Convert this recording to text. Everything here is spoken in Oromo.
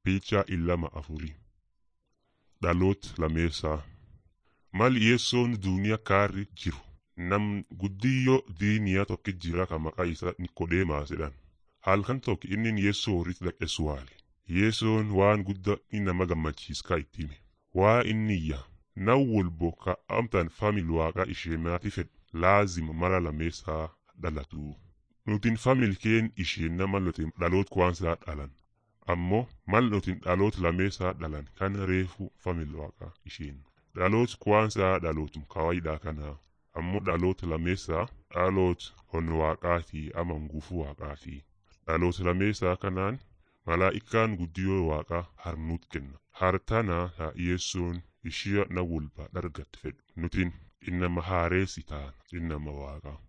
Piichaa illama afurii dhaloota lameessaa mal yeessoon duuniyaa kaarri jiru nam guddiyyoo diiniyaa tokki jira ka maqaa isaa Nikodeemaa jedhan halkan tokko inni yeessoo horiitti dhaqe suwaale yeessoon waan guddaa inni nama gammachiiskaa itti hime waa inni iyya nan wolbo ka amtan famil waaqaa isheenaati fedhu laazima mara lameessaa dhalatu nutin famil keen isheen nama lotin dhaloot kwaansaa dhalan ammoo mal nutin dhaloot lameessaa dhalan kan reefu famil waaqaa isheen dhaloot kwaansaa dhalootum kawaayiidhaa kanaa ammoo dhaloota lameessaa dhaloot hon waaqaatii ama ngufu waaqaatii dhaloota lameessaa kanaan malaa'ikaan guddiyoo waaqaa harnuut kenna hartanaa haa yeessoon ishia na wolba dhargatte fedhu nutin innama haareessi taana innama waaqaa